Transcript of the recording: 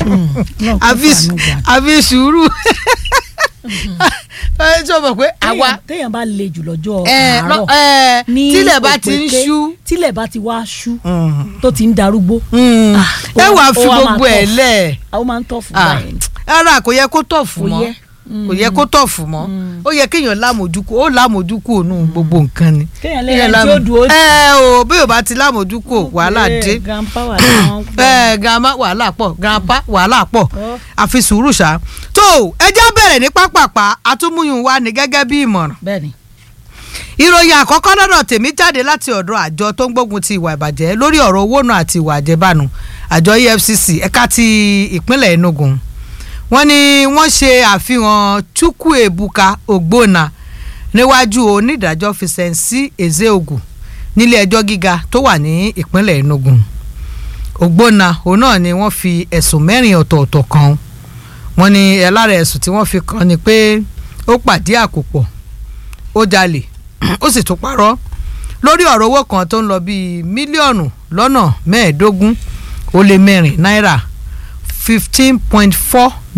àfi àfi sùúrù ẹ sọ ma pé àwa téèyàn bá le jù lọ́jọ́ ẹ àárọ̀ ẹ ní tílẹ̀ bá ti ń òpèké, ṣú tílẹ̀ bá ti wá ṣú tó ti ń darúgbó ẹ ó- wàá ó fi wá máa gbogbo ẹ̀ tough. lẹ̀ àwọn máa ń tọ̀ fún Ah, báyìí rárá kò yẹ kó tọ̀ fún Kò mọ́ yẹ. kò yẹ kó tọ̀ fún mọ́ ó yẹ kéèyàn lámòjúkú ó lámòjúkú ònú gbogbo nǹkan ni. kéèyàn lẹ́yìn tí ó dùn ó ẹ o bí o bá ti lámòjúkú wàhálà dé grandpa wà láwọn ẹ grandma wàhálà pọ̀ grandpa wàhálà pọ̀ Ọ́. àfi sùúrù ṣá. tó ẹjẹ́ bẹ̀rẹ̀ ní pápápá àtúmúyùn wa ní gẹ́gẹ́ bí ìmọ̀ràn bẹ́ẹ̀ ni ìròyìn àkọ́kọ́ lọ́dọ̀ tèmi jáde láti ọ̀dọ̀ àjọ tó ń gbógun ti ìwà ìbàjẹ́ lórí ọ̀rọ̀ owó náà àti ìwà àjẹbánu àjọ EFCC ẹ̀ka ti ìpínlẹ̀ Enugu wọ́n ní wọ́n ṣe àfihàn Chukwuebuka Ogbonna níwájú onídàájọ́ Fisensi Ezeogu nílé ẹjọ́ gíga tó wà ní ìpínlẹ̀ Enugu Ogbonna òun náà ni wọ́n fi ẹ̀sùn mẹ́rin ọ̀tọ̀ọ̀tọ̀ kan wọ́n ní ẹ̀ lára ẹ̀sùn tí wọ́n fi kàn ni pé ó pàdé àkópọ̀ ó jalè ó sì tún parọ́ lórí ọ̀rọ̀ owó kan tó ń lọ bíi mílíọ̀nù lọ́nà mẹ́ẹ̀ẹ́dógún ó lé mẹ́rin náírà fifteen point four